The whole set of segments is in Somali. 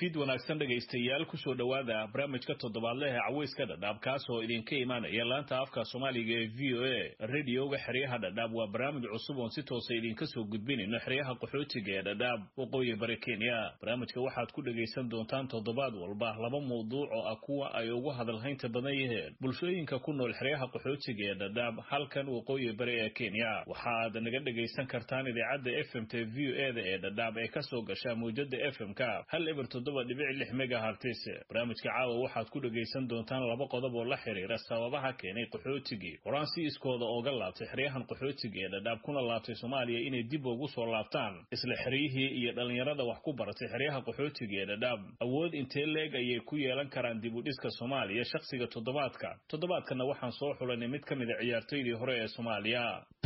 fid wanaagsan dhegaystayaal kusoo dhowaada barnaamijka toddobaadlehe caweyska dhadhaab kaas oo idinka imaanaya laanta afka soomaaliga ee v o a radioga xeryaha dhadhaab waa barnaamij cusub oon si toosa idinka soo gudbinayno xeryaha qaxootiga ee dhadhaab waqooyi bari kenya barnaamijka waxaad ku dhegaysan doontaan toddobaad walba laba mawduuc oo ah kuwa ay ugu hadalhaynta badan yihiin bulshooyinka ku nool xeryaha qaxootiga ee dhadhaab halkan waqooyi bari ee kenya waxaad naga dhegaysan kartaan idaacadda f m t v o e da ee dhadhaab ee kasoo gasha mawjada f m ka hal eber toddoba dhibic lix megahartis barnaamijka caawa waxaad ku dhegaysan doontaan laba qodob oo la xiriira sababaha keenay qaxootigii horaan si iskooda ooga laabtay xeryahan qaxootiga ee dhadhaab kuna laabtay soomaaliya inay dib ugu soo laabtaan isla xeryihii iyo dhallinyarada wax ku baratay xeryaha qaxootiga ee dhadhaab awood intee leeg ayay ku yeelan karaan dib u dhiska soomaaliya shakhsiga toddobaadka toddobaadkana waxaan soo xulanay mid ka mida ciyaartoydii hore ee soomaaliya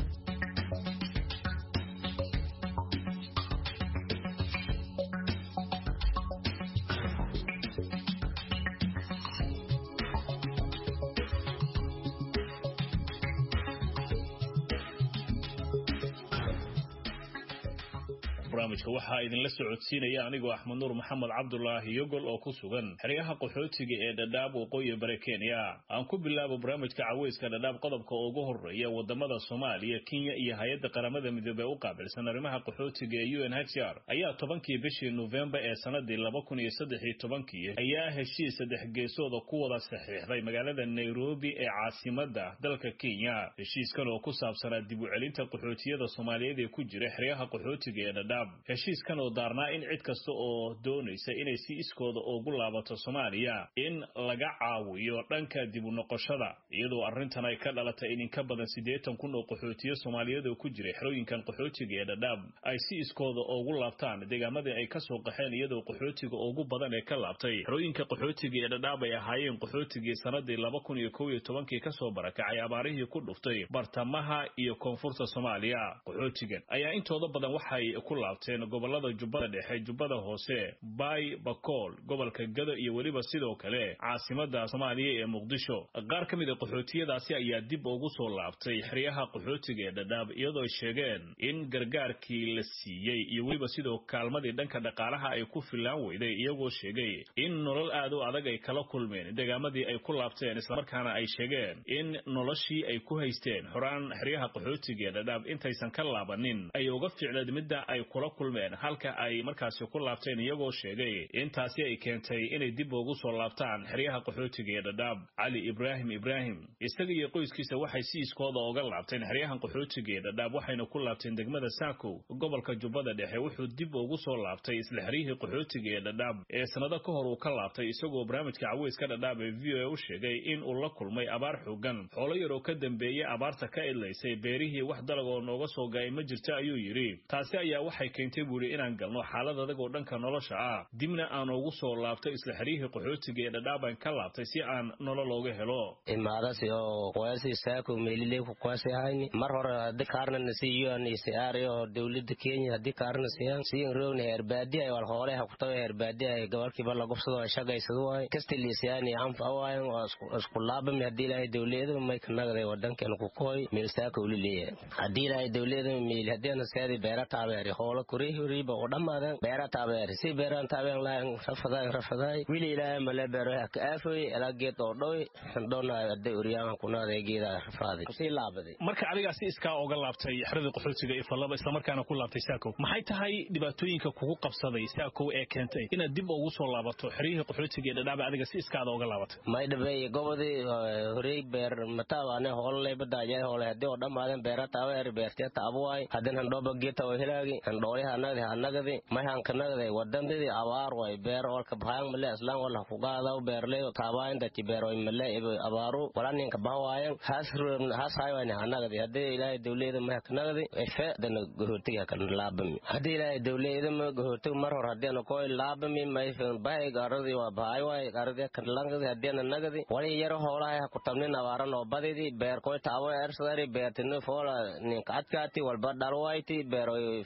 barnaamijka waxaa idinla socodsiinaya anigoo axmed nuur maxamed cabdulaahi yogol oo ku sugan xeryaha qaxootiga ee dhadhaab waqooyi bare kenya aan ku bilaabo barnaamijka caweyska dhadhaab qodobka ugu horeeya wadamada soomaaliya kenya iyo hay-adda qaramada midoobey u qaabilsan arrimaha qaxootiga ee u n h r ayaa tobankii bishii nofembar ee sanadii laba kun iyo saddex iyo tobankii ayaa heshiis saddex geesooda ku wada saxiixday magaalada nairobi ee caasimada dalka kenya heshiiskan oo ku saabsanaa dib u celinta qaxootiyada soomaaliyeed ee ku jira xeryaha qaxootiga ee dhadhaab heshiiskan oo daarnaa in cid kasta oo doonaysa inay si iskooda ugu laabato soomaaliya in laga caawiyo dhanka dib u noqoshada iyadoo arrintan ay ka dhalatay in inka badan siddeetan kun oo qaxootiyo soomaaliyeed oo ku jiray xerooyinkan qaxootiga ee dhadhaab ay si iskooda ugu laabtaan deegaamadii ay ka soo qaxeen iyadoo qaxootiga ugu badan ee ka laabtay xerooyinka qaxootiga ee dhadhaab ay ahaayeen qaxootigii sanadii laba kun iyo kow iyo tobankii kasoo barakacay abaarihii ku dhuftay bartamaha iyo koonfurta soomaaliya qaxootigan ayaa intooda badan waxay ku laabteen gobolada jubbada dhexe jubbada hoose baay bakool gobolka gado iyo weliba sidoo kale caasimada soomaaliya ee muqdisho qaar ka mid a qaxootiyadaasi ayaa dib ugu soo laabtay xeryaha qaxootiga ee dhadhaab iyadoo ay sheegeen in gargaarkii la siiyey iyo weliba sidoo kaalmadii dhanka dhaqaalaha ay ku fillaan weyday iyagoo sheegay in nolol aad u adag ay kala kulmeen deegaamadii ay ku laabteen islamarkaana ay sheegeen in noloshii ay ku haysteen xoraan xeryaha qaxootiga ee dhadhaab intaysan ka laabanin ay uga ficleed midda ay kula kulmeen halka ay markaasi ku laabteen iyagoo sheegay intaasi ay keentay inay dib ugu soo laabtaan xeryaha qaxootiga ee dhadhaab cali ibraahim ibraahim isaga iyo qoyskiisa waxay si iskooda uga laabteen xeryahan qaxootiga ee dhadhaab waxayna ku laabteen degmada saakow gobolka jubbada dhexe wuxuu dib ugu soo laabtay isla xeryihii qaxootiga ee dhadhaab ee sannado ka hor uu ka laabtay isagoo barnaamijka caweyska dhadhaab ee v o a u sheegay in uu la kulmay abaar xoogan xoolo yar oo ka dambeeyey abaarta ka idlaysay beerihii wax dalag oo nooga soo gaay ma jirta ayuu yidhi taasi ayaa waxay keentay buuri inaan galno xaalad adag oo dhanka nolosha ah dibna aan ugu soo laabtay isla xeryihii qaxootiga ee dhadhaabaan ka laabtay si aan nolol ooga helo imaadasi oo qoyasi saako meeliley ku qoyasi hayni mar hore hadii kaarna nasi UNHCR oo dawladda Kenya hadii kaarna siyan siyan roogna herbaadi ay wal hoole ha ku tago herbaadi ay gobolkiiba la gubsado ay shaqaysado waay kasta liisayaan iyo anfa waay isku laabami hadii ilaahay dawladda may ka nagday wadankan ku koy meel saako uli leeyahay hadii ilaahay dawladda meel hadii aan saadi beera taabeeri hoole kuri riba oo dhamaadan beera taabeeri si beeran taabeen laan rafaday rafaday wili ilaahay male beero ka aafoy ila geed oo dhoy doona hadii uriyaan ku naaday geeda rafaday si laabaday marka adiga si iskaa uga laabtay xerada qaxootiga ee falaba isla markaana ku laabtay saakow maxay tahay dhibaatooyinka kugu qabsaday saakow ee keentay inaad dib ugu soo laabato xeryihii qaxootiga ee dhadhaaba adiga si iskaada uga laabatay may dhabay gobodii horey beer mataabane hoolay badaajay hoolay hadii oo dhamaadan beera taabeeri beertiya taabuwaay hadin handhooba geeta oo hilaagi handhooliha anagdi hanagdi may hankanagdi wadandidi abaar way beer olka bahang male aslan wala kugaadaw beerley taabayn dachi beer way male abaaru wala ninka bahawaayan has has haywani hanagdi hadii ilaahay dawlada may hanagdi efe dana gohotiga kan laabami hadii ilaahay dawlada ma gohotiga mar hor hadii koy laabami may fen bahay garadi waa bahay way garadi kan langadi hadii nagdi wali yaro hoolahay ku tabnin abaaran oo badidi beer koy taabo ersadari beertinu foola ninka adkaati walba dhalwayti beer fool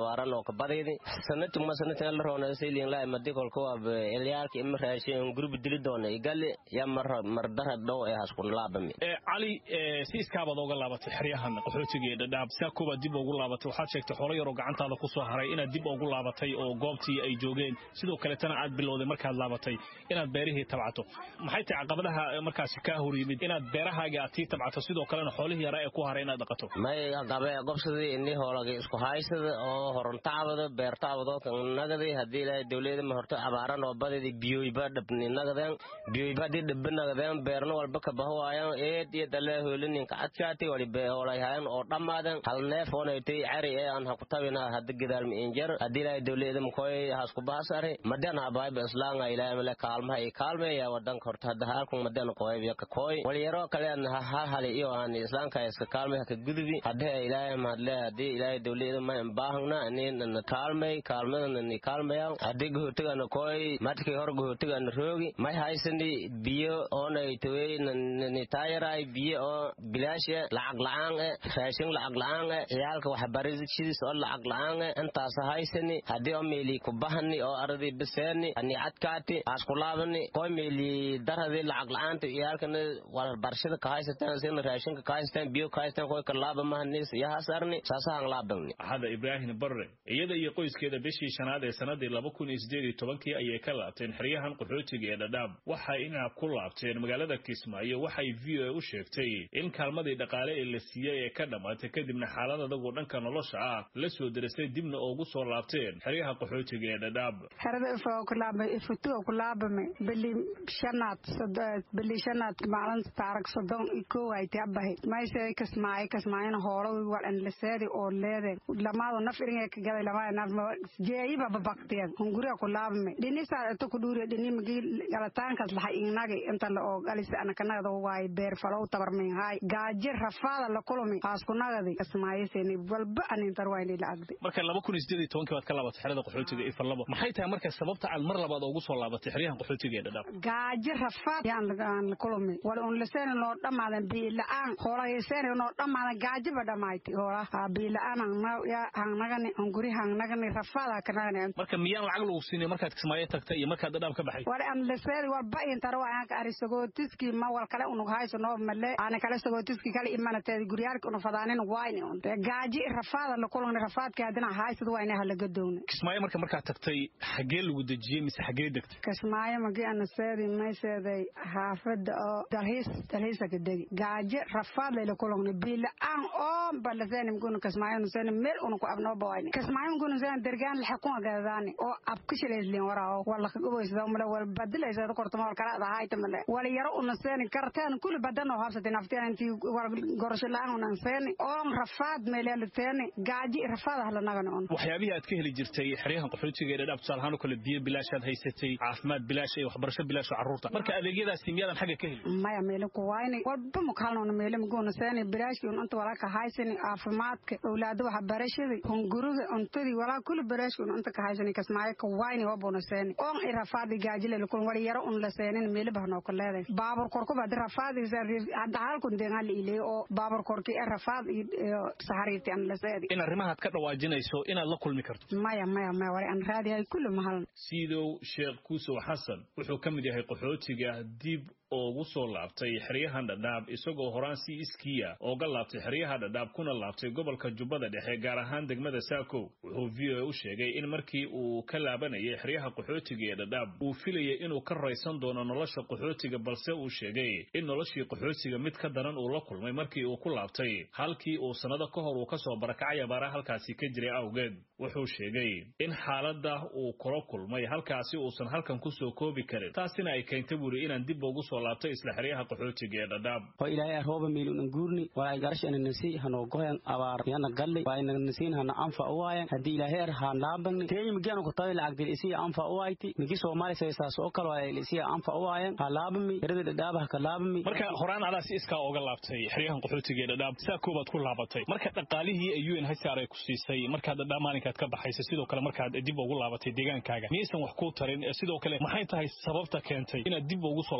abaaran oo kabadaydi sanatuma sanatin la roona silin la madi kolka waa ilyaalka ima raashin gurbi dili doona igali ya mar mardara dhow ee haskun laabami cali si iskaabaad oga laabatay xeryahan qaxootiga ee dhadhaab saa koobaad dib ugu laabatay waxaad sheegtay xoolo yaroo gacantaada ku soo haray inaad dib ugu laabatay oo goobtii ay joogeen sidoo kaletana aad bilowday markaad laabatay inaad beerihii tabcato maxay tahay caqabadaha markaasi kaa hor yimid inaad beerahaaga aad tii tabcato sidoo kalena xoolihii yaraa ee ku haray inaad dhaqato may gabe gobsadii ini hoolagi isku haysada oo horontaabado beertaabado nagadi haddii ilaahay dowlada ma horto abaaran oo badidi biyoyba dhabni nagadeen biyoyba haddii dhabbi nagadeen beerno walba kabahawaayan eed iyo dale hoolininka adkaati wali beeholayhayan oo dhammaaden hal neef oonaytay cari ee aan hakutabina hadda gadaalmi injar haddii ilaahay dowlada makoy haskubahasari madan abaayba islaanga ilaahay male kaalmaha i kaalmeeya wadanka horta hadda halkun madan qoybiya ka koy waliyaro kale an hali iyo aan islaanka iska kaalmay ka gudubi hadda ilaahay mahadle haddii ilaahay dowlada ma baahna ani na kaalmay kaalmada ni kaalmaya haddii gohotigana koy madkii hor gohotigana roogi may haysani biyo oonay tawey ni taayaray biyo oo bilaashe lacag la-aan e raashin lacag la-aan e ciyaalka waxbarashadiis oo lacag la-aan e intaas haysani haddii oo meeli kubahani oo aradii biseeni ani adkaati askulaabani koy meeli darhadii lacag la-aanta ciyaalkana waxbarashada ka haysataan sina raashinka ka haysataan biyo ka haysataan koy kalaaba mahanis yahasarni saasahan laabani axada ibraahim barre iyada iyo qoyskeeda bishii shanaad ee sanadii laba kun iyo sideed iyo tobankii ayay ka laabteen xeryahan qaxootiga ee dhadhaab waxay inaa ku laabteen magaalada kismaayo waxay v o a u sheegtay in kaalmadii dhaqaale ee la siiyey ee ka dhammaatay kadibna xaalad adagoo dhanka nolosha ah la soo derisay dibna ugu soo laabteen xeryaha qaxootiga ee dhadhaab xerada ifutuga ku laabame bili shanaad bili shanaad maalin taarag sodon kow ay tabahay mayse kasmaayo kasmaayona hoolo walan laseedi oo leede lamaado naf iringa ka gaday lamaado naf jeeyiba babaqtiyan hunguriga ku laabame dhinisaa ito ku dhuuriya dhini magi galataankas lahay inagi inta la oo galisi anakanagada waaye beer falow tabarmin haay gaaji rafaada la kulumi haasku nagadi kasmaayoseni walba anintar wayni la agdi marka laba kun iyo sideed iyo tobankii baad ka laabatay xerada qaxootiga iyo farlabo maxay tahay marka sababta aad mar labaad ugu soo laabatay xeryahan qaxootiga ee dhadhaab gaaji rafaad yaan la kulumi wala un laseeni noo dhammaadan biila-aan hoolayaseeni noo dhammaadan gaajiba dhammayti hoola biila-aan hangnagani hunguri hangnagani rafaada kanagani marka miyaan lacag lagu siinay markaad kismaayo tagtay iyo markaad dhadhaab ka baxay wala an laseedi walba intara waa anka ari sagootiski ma wal kale unug hayso noo male ana kale sagootiski kale imanateedi guryaalka una fadaanin wayni un gaaji rafaada la kulani rafaadki haddina haysad wayni halagadowni kismaayo marka markaad tagtay xagee lagu dejiyey mise xagee degtay kismaayo magi ana seedi mayseeday xaafada oo dalhiis dalhiisa ka degi gaaji rafaad layla kulani biila-aan oo balaseeni mguna kismaayo nuseeni meel una ku abnoo bawayni kismaayo mguna seeni dergaan laxakuma gadadaani oo abkishilaysliin warao wala kagoboysada male wal badilaysada kortama wal kala adahayta male wala yaro una seeni karteen kuli badan oo habsati nafteen intii wal gorosho la-aan unan seeni oo rafaad meeleela teeni gaaji rafaad hala nagani un waxyaabihii aad ka heli jirtay xeryahan qaxootiga ee dhadhaab tusaale ahaan oo kale biyo bilaashaad haysatay caafimaad bilaash iyo waxbarasho bilaash oo carruurta marka adeegyadaasi miyaadan xagga ka helin maya meelin ku wayni walba mukalnona meelin muguna seeni bilaashkii un inta walaa ka haysani caafimaadka owlaada waxbarashadii hunguriga cuntadii walaa kuli bilaashkii un inta ka haysani kasmaayo ka wayni wabuna seeni oon i rafaadi gaaji lela kulun wala yaro un la seenin meeli bahnoo ka leeday baabur korkuba hadi rafaadiisa hadda halkun deegaan la ileeyo oo baabur korki ee rafaad iyo saxariirti an la seedi in arrimahaad ka dhawaajinayso inaad la kulmi karto maya maya maya wala an raadiyahay kulli mahalan siidow sheekh kuusow xasan wuxuu ka mid yahay qaxootiga dib ugu soo laabtay xeryahan dhadhaab isagoo horaan si iskiya ooga laabtay xeryaha dhadhaab kuna laabtay gobolka jubbada dhexe gaar ahaan degmada saakow wuxuu v o a u sheegay in markii uu ka laabanayay xeryaha qaxootiga ee dhadhaab uu filayay inuu ka raysan doono nolosha qaxootiga balse uu sheegay in noloshii qaxootiga mid ka daran uu la kulmay markii uu ku laabtay halkii uu sannado ka hor uu ka soo barakacay abaara halkaasi ka jiray awgeed wuxuu sheegay in xaaladda uu kula kulmay halkaasi uusan halkan kusoo koobi karin taasina ay keentay buuri inaan dib ugu soo laabtay isla xeryaha qaxootiga ee dhadhaab oo ilaahay arooba meelun guurni walaa garash ana nasi hano goyan abaar yana galli waa ina nasiin hana anfa uwaayan haddii ilaahay ar haan laabagni teeyi migianu ku tabi lacag dil isiya anfa uwayti migi soomaali saysaas oo kale waa isiya anfa uwaayan ha laabami erada dhadhaaba haka laabami marka horaan adaa si iskaa ooga laabtay xeryahan qaxootiga ee dhadhaab saa koobaad ku laabatay marka dhaqaalihii ay un hsr ay ku siisay markaad dhadhaab maalinkaad ka baxaysa sidoo kale markaad dib ugu laabatay deegaankaaga miyaysan wax kuu tarin sidoo kale maxay tahay sababta keentay inaad dib ugu soo laabatay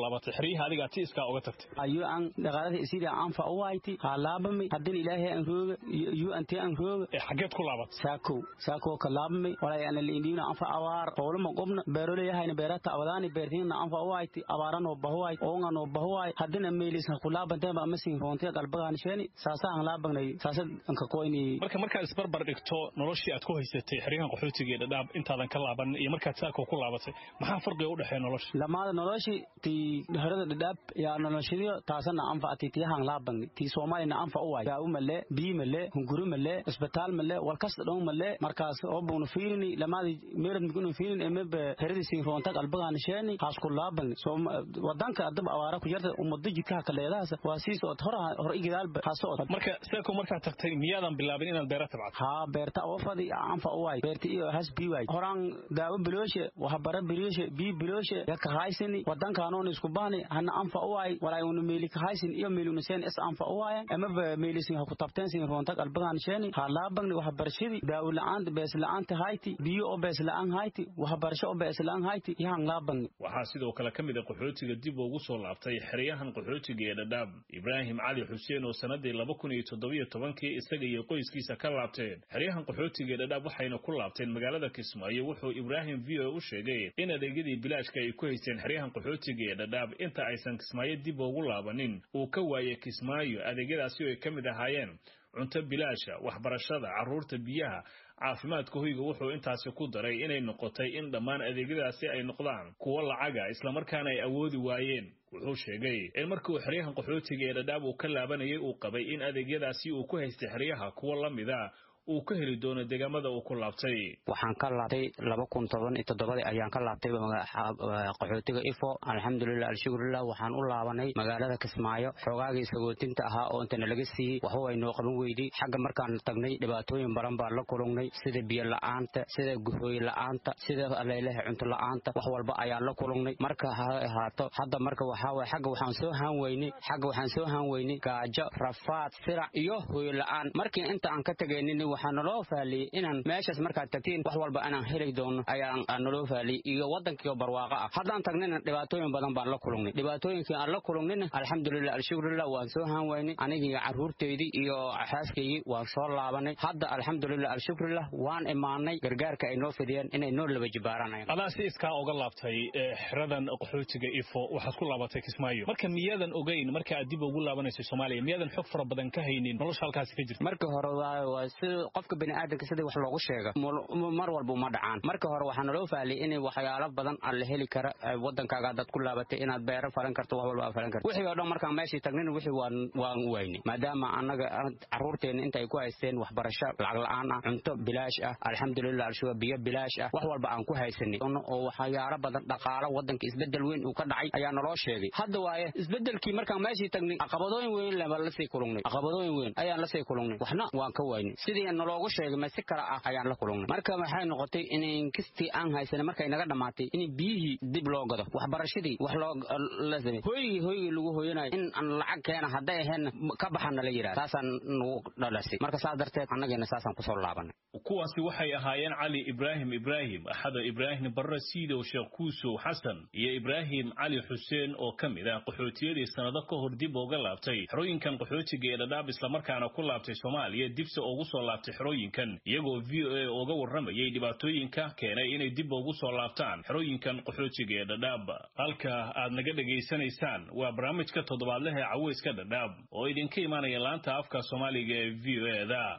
xeryaha adigaa ti iskaa uga tagtay ayu an dhaqaalada isida anfa u wayti ha laabami hadin ilaahay an rooga yu anti an rooga ee xageed ku laabat saako saako ka laabami walay an liindina anfa awaar qowlama qobna beerole yahayna beerata awadaani beertina anfa u wayti abaarano bahuway oonga no bahuway hadina meelis ku laabantay ba masin roontiya qalbagaan sheeni saasa aan laabagnay saasa an ka qoyni marka markaad isbarbar dhigto noloshii aad ku haysatay xeryahan qaxootiga ee dhadhaab intaadan ka laaban iyo markaad saako ku laabatay maxaa farqiga u dhexeeya nolosha lamaada noloshi ti harada dhadhaab yaa noloshadiyo taasana anfa ati tiyahan laabangni ti soomaalina anfa u waay daawo male biyi male hunguri male isbitaal male walkasta dhow male markaas obunu fiirini lamaadi meerad migunu fiirin emebe heradi siin roonta qalbagaan sheeni haas ku laabangni wadanka adaba awaara ku jarta umada jidkaha kaleedahaas waa siis ood hor hor igidaalba haso od marka saako markaad tagtay miyaadan bilaabin inaad beera tabcad haa beerta oofadi anfa u waay beerta iyo has bii waay horaan daawo bilooshe waxbara bilooshe bii bilooshe yaka haysini wadankaanoon isku bahni hana anfa u waay walay unu meeli ka haysin iyo meeli unu seen is anfa u waayan amaba meelisin ha ku tabteen sin roonta qalbagaan sheeni ha laabagni waxbarashadii daawo la'aanta bees la'aanta hayti biyo oo bees la'aan hayti waxbarasho oo bees la'aan hayti yahan laabagni waxaa sidoo kale ka mid a qaxootiga dib ugu soo laabtay xeryahan qaxootiga ee dhadhaab ibraahim cali xuseen oo sanadii laba kun iyo toddobiyo tobankii isaga iyo qoyskiisa ka laabteen xeryahan qaxootiga ee dhadhaab waxayna ku laabteen magaalada kismaayo wuxuu ibraahim v o u sheegay in adeegyadii bilaashka ay ku haysteen xeryahan qaxootiga ee dhadhaab inta aysan kismaayo dib ugu laabanin uu ka waayay kismaayo adeegyadaasi oo ay ka mid ahaayeen cunto bilaasha waxbarashada carruurta biyaha caafimaadka hoyga wuxuu intaasi ku daray inay noqotay in dhammaan adeegyadaasi ay noqdaan kuwo lacaga islamarkaana ay awoodi waayeen wuxuu sheegay in markii uu xeryahan qaxootiga ee dhadhaab uu ka laabanayay uu qabay in adeegyadaasi uu ku haystay xeryaha kuwo la mida uu ka heli doono deegaamada uu ku laabtay waxaan ka laabtay laba kun toban iyo toddobadii ayaan ka laabtay qaxootiga ifo alxamdulilah alshukurilah waxaan u laabanay magaalada kismaayo xoogaagii sagootinta ahaa oo intana laga siiyey waxba way noo qaban weydii xagga markaan tagnay dhibaatooyin badan baan la kulungnay sida biyo la'aanta sida guhooy la'aanta sida aleelaha cunto la'aanta wax walba ayaan la kulungnay marka ha ahaato hadda marka waxaa waye xagga waxaan soo haan weynay xagga waxaan soo haan weynay gaajo rafaad sirac iyo hooy la'aan markii inta aan ka tegaynin waxaa naloo faaliyey inaan meeshaas markaad tagtiin wax walba inaan heli doono ayaan naloo faaliyey iyo waddankiio barwaaqo ah haddaan tagnina dhibaatooyin badan baan la kulungnay dhibaatooyinkii aan la kulungnina alxamdulilah alshukurilah waan soo haan weynay anigii carruurteydii iyo xaaskaygii waan soo laabanay hadda alxamdulilah alshukurilah waan imaanay gargaarka ay noo fidiyeen inay noo laba jibaaranayan adaa si iskaa uga laabtay xeradan qaxootiga ifo waxaad ku laabatay kismaayo marka miyaadan ogeyn marka aad dib ugu laabanayso soomaaliya miyaadan xog fara badan ka haynin nolosha halkaasi ka jirta marka hore waa sida qofka bini'aadamka sidii wax loogu sheega mar walba uma dhacaan marka hore waxaa naloo faaliyay in waxyaalo badan aan la heli kara wadankaaga haddaad ku laabatay inaad beero falan karto wax walba aad falan karto wixii oo dhan markaan meeshii tagnina wixii waan waan u waynay maadaama annaga carruurteenna inta ay ku haysteen waxbarasho lacag la'aan ah cunto bilaash ah alxamdulilah alshuga biyo bilaash ah wax walba aan ku haysanay oo waxyaalo badan dhaqaalo wadanka isbedel weyn uu ka dhacay ayaa naloo sheegay hadda waaye isbedelkii markaan meeshii tagnay caqabadooyin weyn leba lasii kulungnay caqabadooyin weyn ayaan lasii kulungnay waxna waan ka waynay sidii naloogu sheegay ma si kale ah ayaan la kulungnay marka waxay noqotay in inkistii aan haysanay markay naga dhammaatay in biyihii dib loo gado waxbarashadii wax loo la samey hoygii hoygii lagu hooyanayo in aan lacag keena hadday aheenna ka baxana la yidhaha saasaan nagu dhalasay marka saas darteed annageena saasaan kusoo laabanay kuwaasi waxay ahaayeen cali ibraahim ibraahim axada ibraahim barre siidow sheekh kuusow xasan iyo ibraahim cali xuseen oo ka mid ah qaxootiyadii sannado ka hor dib uga laabtay xerooyinkan qaxootiga ee dhadhaab islamarkaana ku laabtay soomaaliya dibse ugu soo laabtay xerooyinkan iyagoo v o a uga warramayay dhibaatooyinka keenay inay dib ugu soo laabtaan xerooyinkan qaxootiga ee dhadhaab halka aad naga dhegaysanaysaan waa barnaamijka toddobaadlaha ee caweyska dhadhaab oo idinka imaanaya laanta afka soomaaliga ee v o e da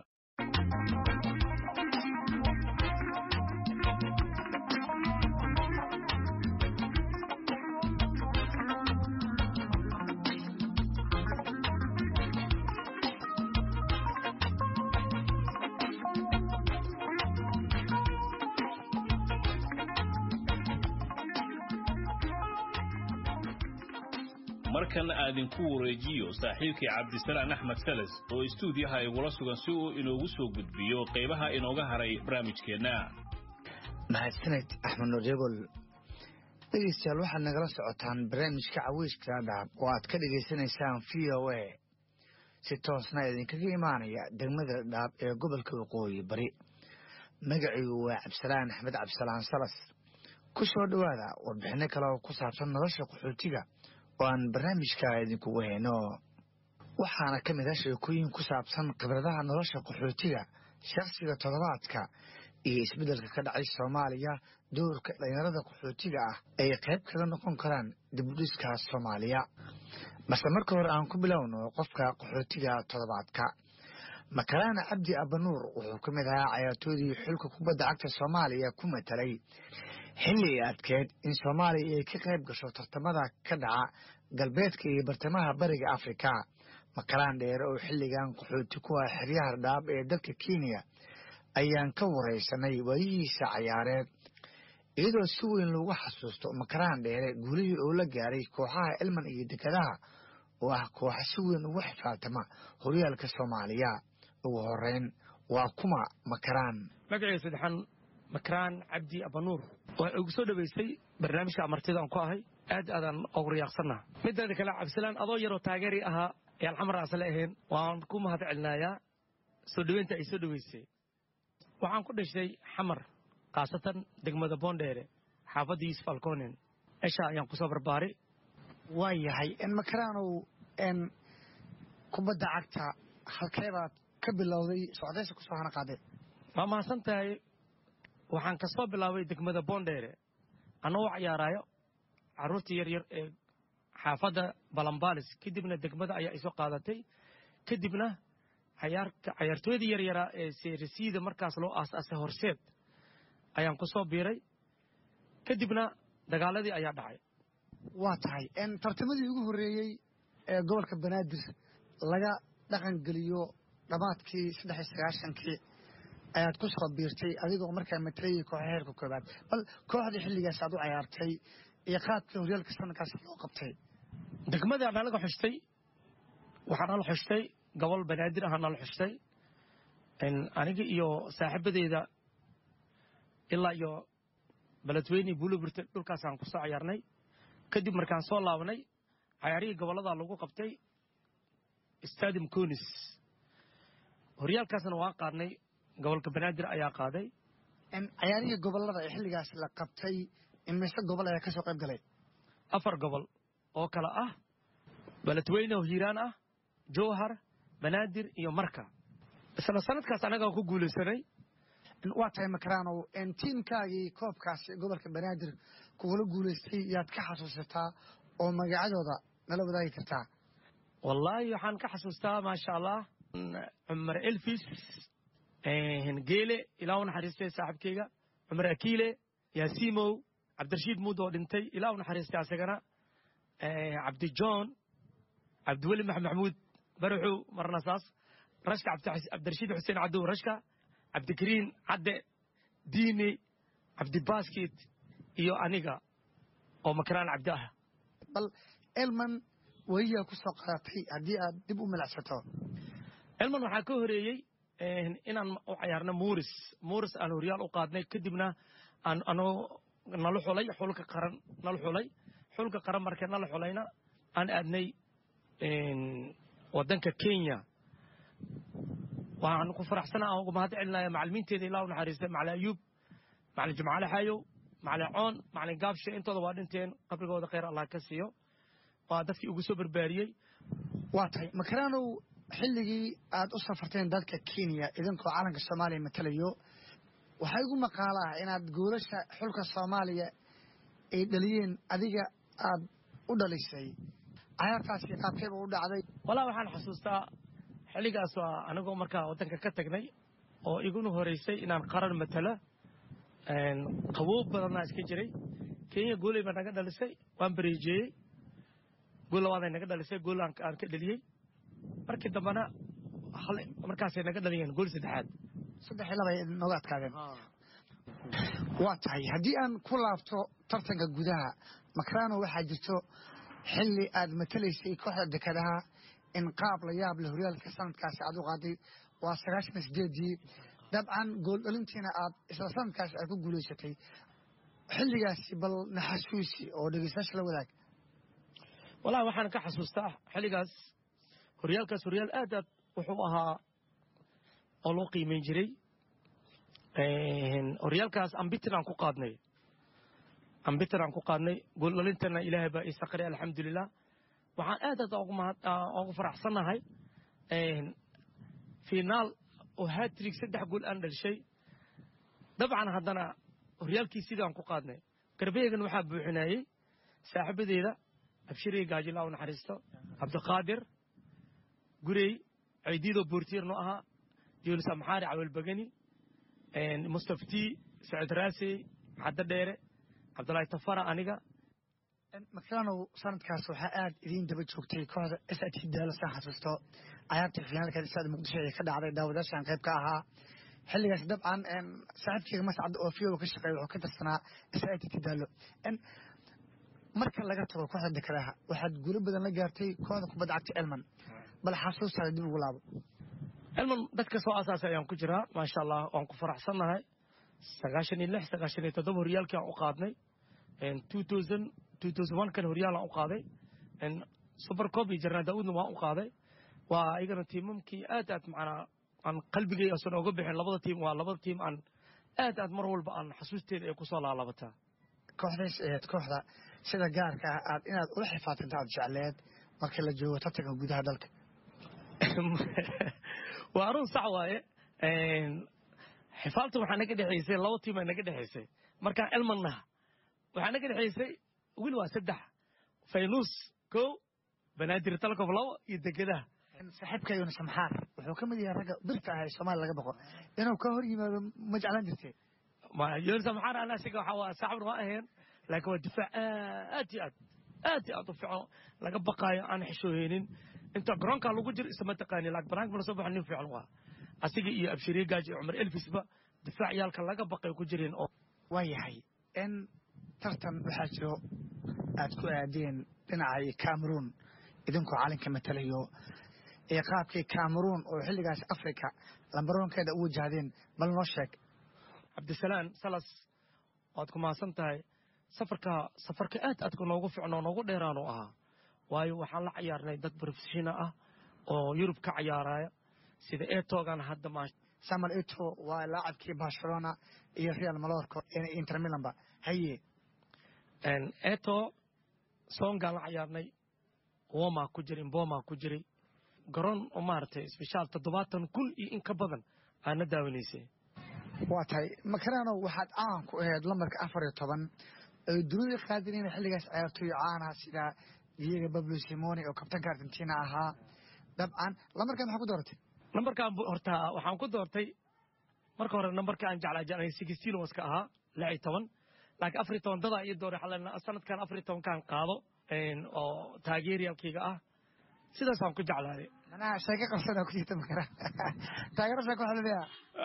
markan aadinku wareejiyo saaxiibkii cabdisalaan axmed salas oo istuudiyaha igula sugan si uu inoogu soo gudbiyo qaybaha inooga haray barnaamijkeenna mahadsaned axmed nuuryagol dhegeystayaal waxaad nagala socotaan barnaamijka caweyska dhaab oo aad ka dhegaysanaysaan v o a si toosna idinkaga imaanaya degmada dhaab ee gobolka waqooyi bari magaciigu waa cabdisalaan axmed cabdisalaan salas ku soo dhowaada warbixinno kale oo ku saabsan nolosha qaxootiga oo aan barnaamijka idinkugu hayno waxaana ka mid ah sheekooyin ku saabsan khibradaha nolosha qaxootiga shakhsiga toddobaadka iyo isbeddelka ka dhacay soomaaliya doorka dhalinyarada qaxootiga ah ay qayb kaga noqon karaan dibudhiska soomaaliya balse marka hore aan ku bilowno qofka qaxootiga toddobaadka makalaana cabdi abanuur wuxuu ka mid ahaa cayaartoodii xulka kubadda cagta soomaaliya ku matalay xilli ay adkeed in soomaaliya ay ka qayb gasho tartamada ka dhaca galbeedka iyo bartamaha bariga afrika makalaan dheere oo xilligan qaxooti ku ah xeryaha dhaab ee dalka kenya ayaan ka waraysanay waayihiisa cayaareed iyadoo si weyn loogu xasuusto makaraan dheere guulihii oo la gaaray kooxaha elman iyo dekadaha oo ah kooxa si weyn ugu xifaatama horyaalka soomaaliya ugu horeyn waa kuma makaraan magaciisa saddexaan makaraan cabdi abanuur waa ugu soo dhoweysay barnaamijka amartida aan ku ahay aad aadaan ugu riyaaqsannaha mideeda kale cabdisalaan adoo yaroo taageeri ahaa ayaan xamar asle ahayn waan ku mahad celinayaa soo dhoweynta ay soo dhoweysay waxaan ku dhashay xamar khaasatan degmada boondheere xaafadda yuusuf alconen esha ayaan ku soo barbaaray waa yahay makaraanow kubadda cagta halkeebaad ka bilowday socdaysa kusoo hana qaadee waa mahadsan tahay waxaan ka soo bilaabay degmada boondheere annagoo cayaaraayo carruurtii yaryar ee xaafadda balambalis kadibna degmada ayaa isoo qaadatay kadibna cayaartooydii yaryaraa ee seerisiida markaas loo aas-aasay horseed ayaan ku soo biiray kadibna dagaaladii ayaa dhacay waa tahay tartamadii ugu horreeyey ee gobolka banaadir laga dhaqan geliyo dhammaadkii saddex iyo sagaashankii ayaad ku soo biirtay adigoo markaa matalayay kooxa heerka koobaad bal kooxdii xilligaas aad u cayaartay iyo qaadka horyaalka sanadkaas loo qabtay degmadii nalaga xushtay waxaa nala xushtay gobol banaadir ahaa nala xushtay aniga iyo saaxiibadeyda ilaa iyo beledweyne buuliburte dhulkaasaan ku soo cayaarnay kadib markaan soo laabanay cayaarihii gobollada lagu qabtay stadium conis horyaalkaasna waan qaadnay gobolka banaadir ayaa qaaday cayaarihii gobollada ee xilligaas la qabtay imise gobol ayaa ka soo qayb galay afar gobol oo kale ah beledweyne oo hiiraan ah jowhar banaadir iyo marka isla sanadkaas annagaa ku guulaysanay waa tahay makaraanow tiimkaagii koobkaasi gobolka banaadir kugula guulaystay yaad ka xasuusataa oo magacadooda nala wadaagi kartaa wallaahi waxaan ka xasuustaa maasha allah cumar elfis geele ilaa u naxariistay saaxiibkeyga cumar akiile yaasimow cabdirashiid muud oo dhintay ilaa u naxariistay asagana cabdijohn cabdiweli maxmed maxamuud baraxow marna saas rashka cabdirashiid xuseen cadow rashka cabdikariin cadde diine cabdibasket iyo aniga oo makaraan cabdi ah bal elman weliyaa ku soo qaadatay haddii aad dib u milacsato elman waxaa ka horeeyey inaan u cayaarno muuris muuris aan horyaal u qaadnay kadibna aan anoo nala xulay xulka qaran nala xulay xulka qaran markee nala xulayna aan aadnay waddanka kenya waxaan ku faraxsana aan uga mahad celinaya macalimiinteeda ilaa u naxariistay macalin ayuub macalin jimcaale xayow macalin coon macalin gaabshe intooda waa dhinteen qabrigooda khayr allah ka siiyo waa dadkii ugu soo barbaariyey waa tahay makaraanow xilligii aad u safarteen dalka kenya idinkoo calanka soomaaliya matalayo waxaa igu maqaala ah inaad goolasha xulka soomaaliya ay dhaliyeen adiga aad u dhalisay cayaartaasi qaabkeeba u dhacday walaa waxaan xasuustaa xilligaas waa anigoo markaa waddanka ka tagnay oo iguna horeysay inaan qaran matalo qaboob badannaa iska jiray kenya gooley baa naga dhalisay waan bareejeeyey gool labaaday naga dhalisay gool aan ka dheliyey markii dambena markaasay naga dhaliyeen gool saddexaad saddex iyo laba nooga adkaadeen waa tahay haddii aan ku laabto tartanka gudaha makarano waxaa jirto xilli aad matalaysay kooxda dekadaha in qaab la yaab leh horyaalka sanadkaasi aad u qaaday waa sagaashan iyo sideedii dabcan gool dhalintiina aad isla sanadkaasi aad ku guulaysatay xilligaasi bal naxasuusi oo dhegeystayaasha la wadaag walahi waxaan ka xasuustaa xilligaas horyaalkaas horyaal aad aad wuxuu ahaa oo loo qiimeyn jiray horyaalkaas ambitin aan ku qaadnay ambitin aan ku qaadnay gooldhalintana ilaahay baa ii saqray alxamdulilah waxaan aad aad ugu mahad ugu faraxsannahay finaal oo hatrig saddex gool aan dhalishay dabcan haddana horyaalkii sidaan ku qaadnay garbeegan waxaa buuxinayey saaxiibadeeda abshirey gaajila u naxariisto cabdiqaadir gurey ceydiidoo boortiirno ahaa yuunus amxaari cawelbagani mustaftii sacid raasey caddo dheere cabdulaahi tafara aniga makranow sanadkaas waxaa aad idiin daba joogtay kooxda s t daalo saan xasuusto cayaartii finaalka istaada muqdisho ee ka dhacday daawadaashan qayb ka ahaa xilligaas dabcan saaxiibkeyga mascad oo fiyowa ka shaqeeya wuxuu ka tirsanaa s t daalo marka laga tago kooxda dekedaha waxaad guulo badan la gaartay kooxda kubadda cagta elman bal xasuustaada dib ugu laabo elman dadka soo asaasay ayaan ku jiraa maasha allah waan ku faraxsannahay sagaashan iyo lix sagaashan iyo toddoba horyaalkii aan u qaadnay two thousand two thousand one kan horyaalaan u qaaday super cop iyo jarnaa daawudna waan u qaaday waa iyagana tiimamkii aad aad macnaa aan qalbigay asan oga bixin labada tiim waa labada tiim aan aad aad mar walba aan xasuusteeda ay kusoo laalabataa kooxdays aheed kooxda sida gaarka ah aad inaad ula xifaatinta aad jecleed marka la joogo tartanka gudaha dalka waa arun sax waaye xifaalta waxaa naga dhexaysay laba tiim aa naga dhexaysay markaan elman naha waxaa naga dhexaysay wil waa saddex faynuus kow banaadir talkof labo iyo degedaha saaxiibka yuunus amxaar wuxuu ka mid yahay ragga birta ah ee soomaaliya laga boqo inuu ka hor yimaado ma jeclaan jirtee yuunus amxaar ana asiga waxaa waa saaxibna waa aheen laakiin waa difaac aad iyo aad aad iyo aad u fiican laga baqaayo aan xishooheynin inta garoonkaa lagu jiro isma taqaani laakiin banaanka mala soo baxo nin fiican waa asiga iyo abshiriye gaaji iyo cumar elfisba difaac yaalka laga baqay ku jireen oo waa yahay in tartan waxaa jiro aad ku aadeen dhinaca cameroon idinkoo calinka matalayo ee qaabkii cameroon oo xilligaas africa lambaroonkeeda u wajahdeen bal noo sheeg cabdisalaan salas waad ku mahadsan tahay safarka safarka aad aadka noogu ficnoo noogu dheeraanu ahaa waayo waxaan la cayaarnay dad profeshina ah oo yurub ka cayaaraya sida etogan hadda ma samuel eto waa laacabkii barcelona iyo real malorco inter milanba haye eto songaan la cayaarnay woma ku jiray mboma ku jiray garoon oo maaragtay isbishaal toddobaatan kun iyo in ka badan aana daawanaysay waa tahay makarano waxaad caan ku ahayd lambarka afar iyo toban ay dunida qaadinayna xilligaas ciyaartooy caanaha sida diego bablo simoni oo kabtanka argentina ahaa dabcan lambarkan maxaa ku dooratay nambarkaan horta waxaan ku doortay marka hore nambarka aan jeclaa jeclay sixteen waska ahaa lix iyo toban laakiin afar iyo toban dadaa iyo dooray xalena sanadkan afar iyo tobankaan qaado oo taageeriyaalkayga ah sidaasaan ku jeclaaday manaha sheeko qabsanaa ku jirta makara taageero sheeko waxa laleeyaha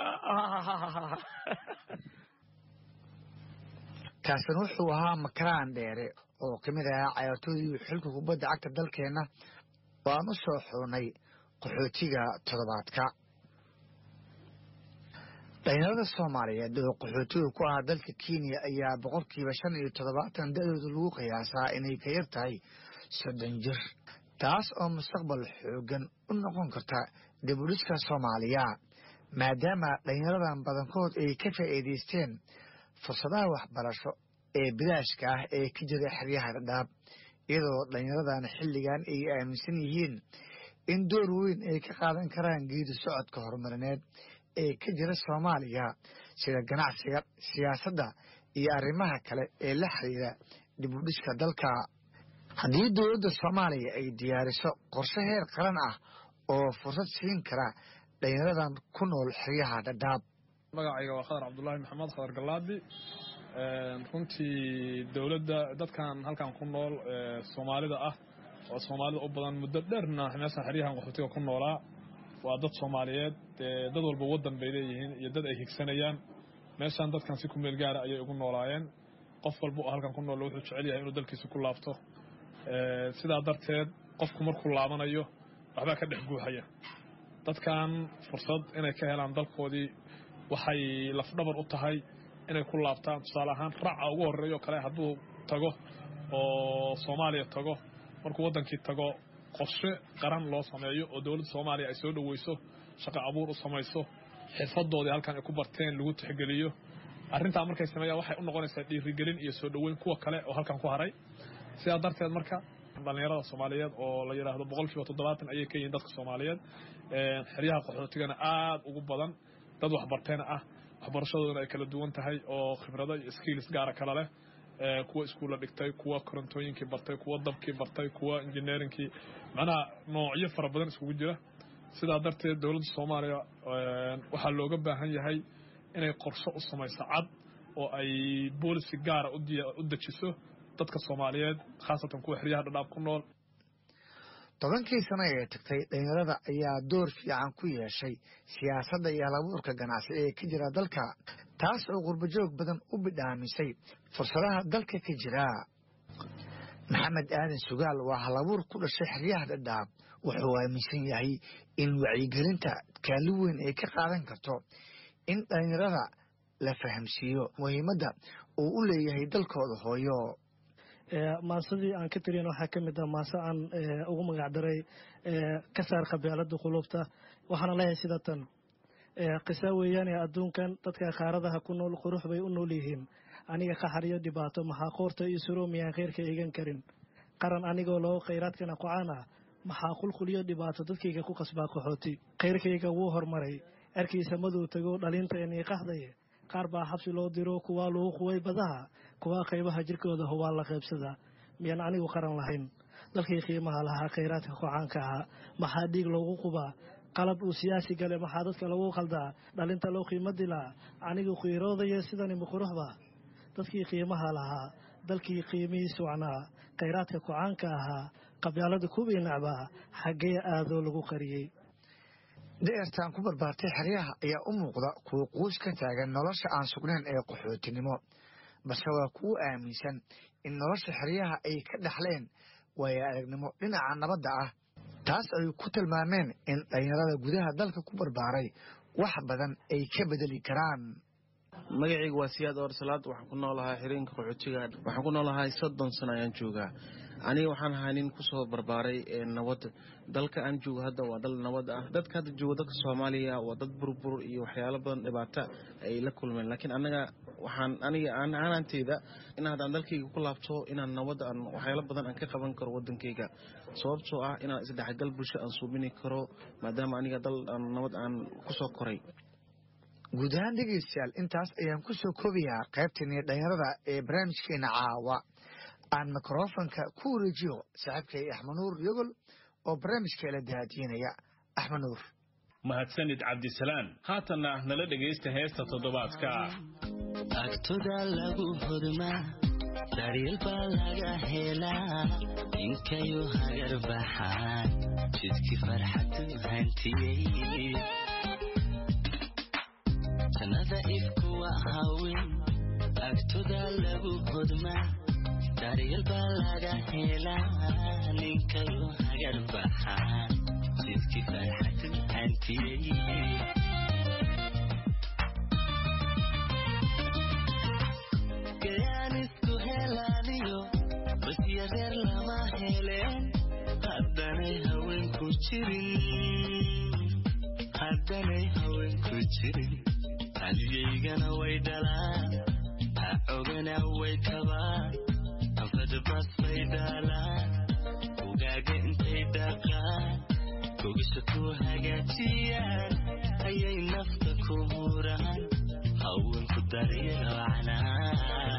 kaasina wuxuu ahaa makaraan dheere oo ka mid ahaa cayaartooydii xilka kubadda cagta dalkeenna oo aan u soo xurnay qaxootiga toddobaadka dhalinyarada soomaaliyeed oo qaxootiga ku ah dalka kenya ayaa boqolkiiba shan iyo toddobaatan da-dooda lagu qiyaasaa inay ka yar tahay soddon jir taas oo mustaqbal xoogan u noqon karta dibudhiska soomaaliya maadaama dhalinyaradan badankood ay ka faa'iidaysteen fursadaha waxbarasho ee bilaashka ah ee ka jira xeryaha dhadhaab iyadoo dhalinyaradan xilligan ay aaminsan yihiin in door weyn ay ka qaadan karaan geedi socodka horumarineed ee ka jira soomaaliya sida ganacsiga siyaasadda iyo arrimaha kale ee la xiriira dibudhiska dalka haddii dowladda soomaaliya ay diyaariso qorshe heer qaran ah oo fursad siin kara dhalinyaradan ku nool xeryaha dhadhaab magacayga waa khadar cabdulaahi maxamed khadar galaadi runtii dowladda dadkan halkan ku nool soomaalida ah oo soomaalida u badan muddo dheerna meesha xeryahan qaxootiga ku noolaa waa dad soomaaliyeed dad walba waddan bay leeyihiin iyo dad ay higsanayaan meeshan dadkan si ku meel gaara ayay ugu noolaayeen qof walba oo halkan ku nool wuxuu jecel yahay inuu dalkiisa ku laabto sidaa darteed qofku markuu laabanayo waxbaa ka dhex guuxaya dadkan fursad inay ka helaan dalkoodii waxay lafdhabar u tahay inay ku laabtaan tusaale ahaan raaca ugu horreeyo kale hadduu tago oo soomaaliya tago markuu waddankii tago qorshe qaran loo sameeyo oo dowladda soomaaliya ay soo dhoweyso shaqo abuur u samayso xirfadoodii halkan ay ku barteen lagu tixgeliyo arrintaa markay sameeyaan waxay u noqonaysaa dhiirigelin iyo soo dhoweyn kuwa kale oo halkan ku haray sidaa darteed marka dhalinyarada soomaaliyeed oo la yidhaahdo boqol kiiba toddobaatan ayay ka yihiin dadka soomaaliyeed xeryaha qaxootigana aada ugu badan dad waxbarteena ah waxbarashadoodana ay kala duwan tahay oo khibrado iyo skills gaara kala leh kuwa iskuulla dhigtay kuwa korontooyinkii bartay kuwa dabkii bartay kuwa engineeringkii macnaha noocyo fara badan iskugu jira sidaa darteed dowladda soomaaliya waxaa looga baahan yahay inay qorsho u samayso cad oo ay boolisi gaara u dejiso dadka soomaaliyeed khaasatan kuwa xeryaha dhadhaab ku nool tobankii sano ee tagtay dhalinyarada ayaa door fiican ku yeeshay siyaasadda iyo halabuurka ganacsi ee ka jira dalka taas oo qurbajoog badan u bidhaamisay fursadaha dalka ka jira maxamed aadan sugaal waa halabuur ku dhashay xeryaha dhadhaab wuxuu aaminsan yahay in wacyigelinta kaali weyn ay ka qaadan karto in dhalinyarada la fahamsiiyo muhiimadda uu u leeyahay dalkooda hooyo maasadii aan ka tiriyan waxaa ka mid ah maase aan ugu magacdaray ka saar qabeelada qulubta waxaana leeyahay sida tan qisa weeyaane adduunkan dadka qaaradaha ku nool qurux bay u nool yihiin aniga qaxariyo dhibaato maxaa qoorta iyo suro miyaan khayrka eegan karin qaran anigoo loo khayraadkana qocaan ah maxaa qulquliyo dhibaato dadkayga ku qasbaa qaxooti khayrkayga wuu hormaray erkiisa maduu tago dhalinta inii qaxdaye qaar baa xabsi loo diro kuwaa lagu quway badaha kuwaa qaybaha jirkooda hubaa la qaybsada miyaan anigu qaran lahayn dalkii qiimaha lahaa khayraadka kocaanka ahaa maxaa dhiig loogu qubaa qalab uu siyaasi gale maxaa dadka lagu qaldaa dhalinta loo qiimo dilaa anigu qiiroodaya sidani muquruxba dadkii qiimaha lahaa dalkii qiimihii socnaa khayraadka kocaanka ahaa qabyaalada kuwii nacbaa xaggee aadoo lagu qariyey da'ertaan ku barbaartay xeryaha ayaa u muuqda kuwa quus ka taagan nolosha aan sugnayn ee qaxootinimo balse waa kuwo aaminsan in nolosha xeryaha ay ka dhaxleen waayo aragnimo dhinaca nabadda ah taas ay ku tilmaameen in dhalinyarada gudaha dalka ku barbaaray wax badan ay ka bedeli karaan magacayga waa siyaad oorsalaad waxaan ku noolahay xiriinka qaxootiga waxaan ku noolahay soddon sano ayaan joogaa aniga waxaan ahaa nin kusoo barbaaray nabad dalka aan joogo hadda waa dal nabad ah dadka hadda jooga dalka soomaaliya waa dad burbur iyo waxyaalo badan dhibaata ay la kulmeen laakiin anaga waxaan aniga aanaanteyda in haddaan dalkayga ku laabto inaan nabad aan waxyaalo badan aan ka qaban karo wadankayga sababtoo ah inaan isdhexgal bulsho aan suubini karo maadaama aniga dal nabad aan kusoo koray guud ahaan dhegeystayaal intaas ayaan ku soo koobayaa qaybtanii dhalinyarada ee barnaamijkeena caawa aan mikrofonka ku wareejiyo saaxiibkay axmed nuur yogol oo barnaamijka la daadiinaya axmed nuur mahadsanid cabdisalaan haatanna nala dhegaysta heesta toddobaadka agtoda lagu hodmaa daryeel baa laga helaa inkayu hagar baxaan jidkii farxadu hantiyey sanada ifkuwa hawin agtoda lagu hodmaa daryeel baa laga helaa ninkayu hagar baxaan jidkii farxadu hantiyey gayanisku helaaniyo basyareer lama heleen haddanay haweenku jirin haddanay haweenku jirin hadiyaygana way dhalaan ha ogana way kabaan anfadbas bay dhaalaan ugaaga intay dhaqaan gogisha ku hagaajiyaan ayay nafta ku huraan haweenku daryelocnaa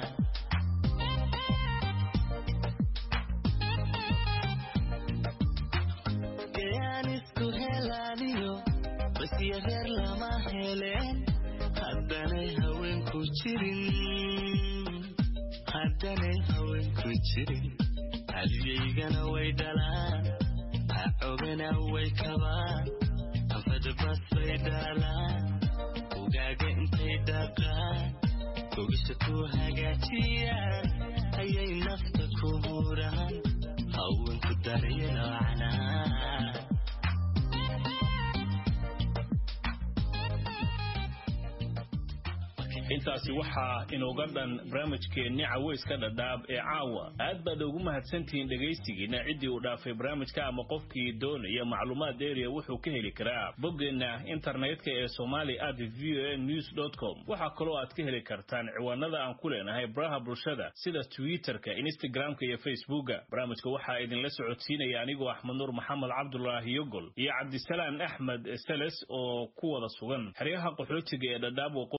gayaanisku helaaniyo basyareer lama heleen haddanay haweenku jirin haddanay haweenku jirin hadiyaygana way dhalaan ha ogana way kabaan anfadbas bay dhaalaan ugaaga intay dhaqaan gogisha ku hagaajiyaan ayay nafta ku huraan haweenku daryelocnaa intaasi waxaa inooga dhan barnaamijkeenni caweyska dhadhaab ee caawa aad baad ugu mahadsantihiin dhegaystigiina ciddii uu dhaafay barnaamijka ama qofkii doonaya macluumaad dheeriya wuxuu ka heli karaa boggeenna internetka ee somali at v o a news com waxaa kaloo aad ka heli kartaan ciwaanada aan ku leenahay baraha bulshada sida twitterka instagramka iyo facebooka barnaamijka waxaa idinla socodsiinaya anigoo axmed nuur maxamed cabdulaahi yogol iyo cabdisalaan axmed seles oo ku wada sugan xeryaha qaxootiga ee dhadhaab